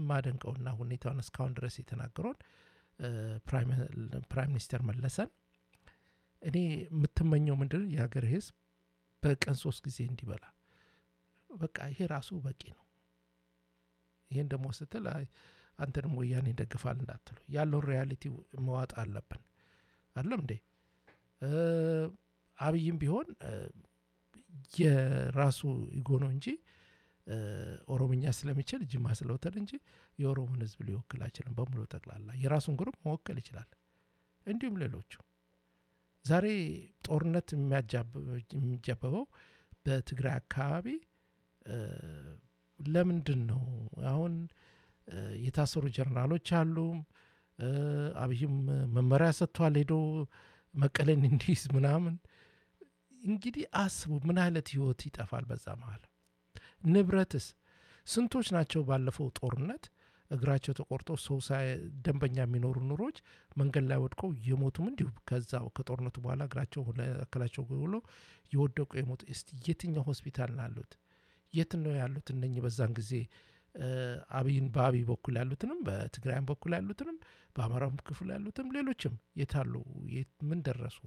የማደንቀውና ሁኔታውን እስካሁን ድረስ የተናገረውን ፕራይም ሚኒስተር መለሰን እኔ የምትመኘው ምንድን የሀገር ህዝብ በቀን ሶስት ጊዜ እንዲበላ በቃ ይሄ ራሱ በቂ ነው። ይህን ደግሞ ስትል አንተንም ወያኔ ይደግፋል እንዳትሉ ያለውን ሪያሊቲ መዋጥ አለብን። አለም እንዴ አብይም ቢሆን የራሱ ኢጎ ነው እንጂ ኦሮምኛ ስለሚችል ጅማ ስለወተድ እንጂ የኦሮሞን ህዝብ ሊወክል አይችልም። በሙሉ ጠቅላላ የራሱን ግሩፕ መወከል ይችላል። እንዲሁም ሌሎቹ ዛሬ ጦርነት የሚጃበበው በትግራይ አካባቢ ለምንድን ነው? አሁን የታሰሩ ጀነራሎች አሉ። አብይም መመሪያ ሰጥቷል ሄዶ መቀለን እንዲይዝ ምናምን። እንግዲህ አስቡ ምን አይነት ህይወት ይጠፋል በዛ መሀል። ንብረትስ ስንቶች ናቸው ባለፈው ጦርነት እግራቸው ተቆርጦ ሰው ደንበኛ የሚኖሩ ኑሮች መንገድ ላይ ወድቀው የሞቱም እንዲሁ ከዛው ከጦርነቱ በኋላ እግራቸው አካላቸው ብሎ የወደቁ የሞቱ እስቲ የትኛው ሆስፒታል ነው ያሉት? የት ነው ያሉት? እነኚህ በዛን ጊዜ አብይን በአብይ በኩል ያሉትንም በትግራይም በኩል ያሉትንም በአማራም ክፍል ያሉትንም ሌሎችም የታሉ? ምን ደረሱ?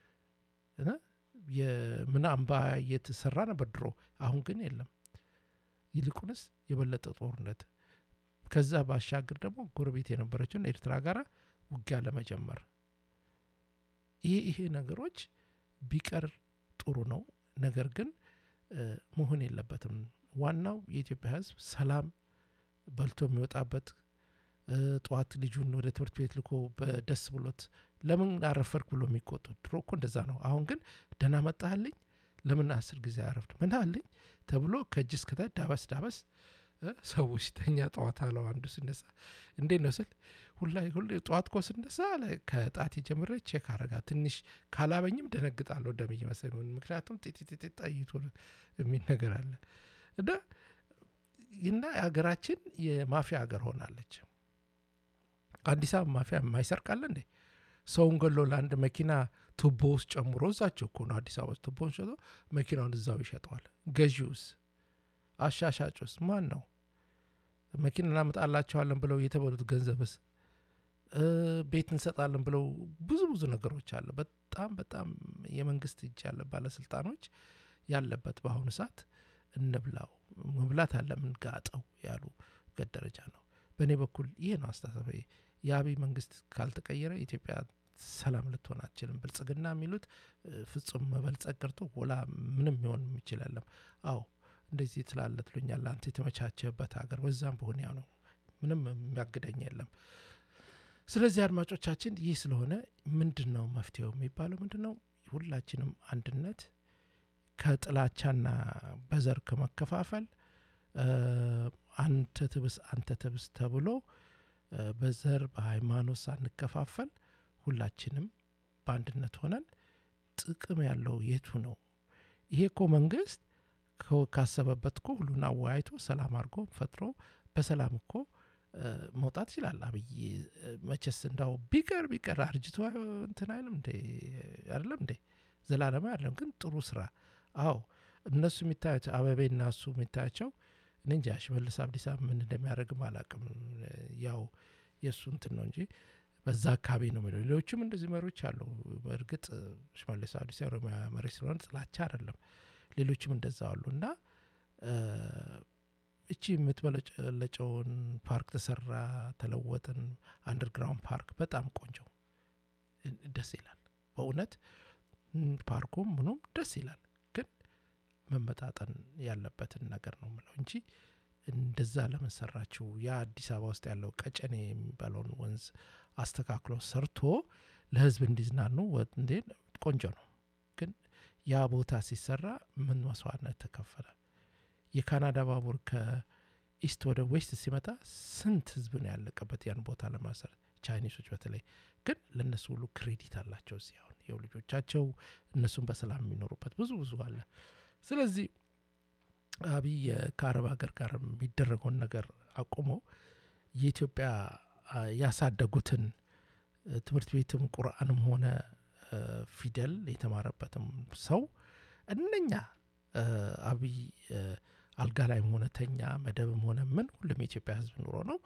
የምን አምባ እየተሰራ ነበር ድሮ፣ አሁን ግን የለም። ይልቁንስ የበለጠ ጦርነት ከዛ ባሻገር ደግሞ ጎረቤት የነበረችውን ኤርትራ ጋር ውጊያ ለመጀመር ይሄ ይሄ ነገሮች ቢቀር ጥሩ ነው። ነገር ግን መሆን የለበትም። ዋናው የኢትዮጵያ ሕዝብ ሰላም በልቶ የሚወጣበት ጠዋት ልጁን ወደ ትምህርት ቤት ልኮ በደስ ብሎት ለምን አረፈርክ ብሎ የሚቆጡ ድሮ እኮ እንደዛ ነው። አሁን ግን ደህና መጣህልኝ ለምን አስር ጊዜ አረፍድ ምን አለኝ ተብሎ ከእጅ እስከታች ዳበስ ዳበስ ሰው ሲተኛ ጠዋት አለው አንዱ ሲነሳ እንዴት ነው ስል ሁላ ሁሌ ጠዋት እኮ ስነሳ ከጣት ጀምሬ ቼክ አረጋ ትንሽ ካላበኝም ደነግጣለሁ ደም እየመሰለኝ ምክንያቱም ጤጤጤጤ ጠይቶ የሚል ነገር አለ እና እና ሀገራችን የማፊያ ሀገር ሆናለች። አዲስ አበባ ማፊያ የማይሰርቃለ እንዴ? ሰውን ገሎ ለአንድ መኪና ቱቦ ውስጥ ጨምሮ እዛቸው እኮ ነው አዲስ አበባ ውስጥ ቱቦውን ሸጦ መኪናውን እዛው ይሸጠዋል። ገዢውስ አሻሻጩስ ማን ነው? መኪና እናመጣላቸዋለን ብለው የተበሉት ገንዘብስ ቤት እንሰጣለን ብለው ብዙ ብዙ ነገሮች አለ። በጣም በጣም የመንግስት እጅ ያለ ባለስልጣኖች ያለበት በአሁኑ ሰዓት እንብላው መብላት አለ ምንጋጠው ያሉ ገት ደረጃ ነው። በእኔ በኩል ይሄ ነው አስተሳሰብ። የአብይ መንግስት ካልተቀየረ ኢትዮጵያ ሰላም ልትሆን አትችልም። ብልጽግና የሚሉት ፍጹም መበልጸግ ቀርቶ ወላ ምንም ሊሆን የሚችል የለም። አዎ እንደዚህ ትላለ ትሉኛል። አንተ የተመቻቸበት ሀገር በዛም በሆነ ያው ነው። ምንም የሚያግደኝ የለም። ስለዚህ አድማጮቻችን፣ ይህ ስለሆነ ምንድን ነው መፍትሄው የሚባለው ምንድን ነው? ሁላችንም አንድነት ከጥላቻና በዘር ከመከፋፈል አንተ ትብስ አንተ ትብስ ተብሎ በዘር በሃይማኖት ሳንከፋፈል ሁላችንም በአንድነት ሆነን ጥቅም ያለው የቱ ነው? ይሄ እኮ መንግስት ካሰበበት እኮ ሁሉን አወያይቶ ሰላም አድርጎ ፈጥሮ በሰላም እኮ መውጣት ይችላል። አብይ መቼስ እንዳው ቢቀር ቢቀር አርጅቶ እንትን አይልም እንዴ? አይደለም እንዴ? ዘላለማ አይደለም ግን ጥሩ ስራ። አዎ እነሱ የሚታያቸው አበቤና እሱ የሚታያቸው እኔ እንጃ ሽመልስ አብዲሳ ምን እንደሚያደርግም አላውቅም። ያው የእሱ እንትን ነው እንጂ በዛ አካባቢ ነው የሚለው። ሌሎችም እንደዚህ መሪዎች አሉ። በእርግጥ ሽመልስ አብዲሳ ኦሮሚያ መሪ ስለሆነ ጥላቻ አይደለም። ሌሎችም እንደዛ አሉ እና እቺ የምትበለጨለጨውን ፓርክ ተሰራ፣ ተለወጥን፣ አንደርግራውንድ ፓርክ በጣም ቆንጆ ደስ ይላል። በእውነት ፓርኩም ምኑም ደስ ይላል። ግን መመጣጠን ያለበትን ነገር ነው ምለው እንጂ እንደዛ ለምን ሰራችሁ? ያ አዲስ አበባ ውስጥ ያለው ቀጨኔ የሚባለውን ወንዝ አስተካክሎ ሰርቶ ለህዝብ እንዲዝናኑ እንዴ ቆንጆ ነው። ግን ያ ቦታ ሲሰራ ምን መስዋዕትነት ተከፈለ? የካናዳ ባቡር ከኢስት ወደ ዌስት ሲመጣ ስንት ህዝብ ነው ያለቀበት ያን ቦታ ለማሰራት። ቻይኒሶች በተለይ ግን ለእነሱ ሁሉ ክሬዲት አላቸው። እዚህ አሁን የው ልጆቻቸው እነሱን በሰላም የሚኖሩበት ብዙ ብዙ አለ። ስለዚህ አብይ ከአረብ ሀገር ጋር የሚደረገውን ነገር አቁሞ የኢትዮጵያ ያሳደጉትን ትምህርት ቤትም ቁርአንም ሆነ ፊደል የተማረበትም ሰው እነኛ አብይ አልጋ ላይም ሆነ ተኛ መደብም ሆነ ምን ሁሉም የኢትዮጵያ ህዝብ ኑሮ ነው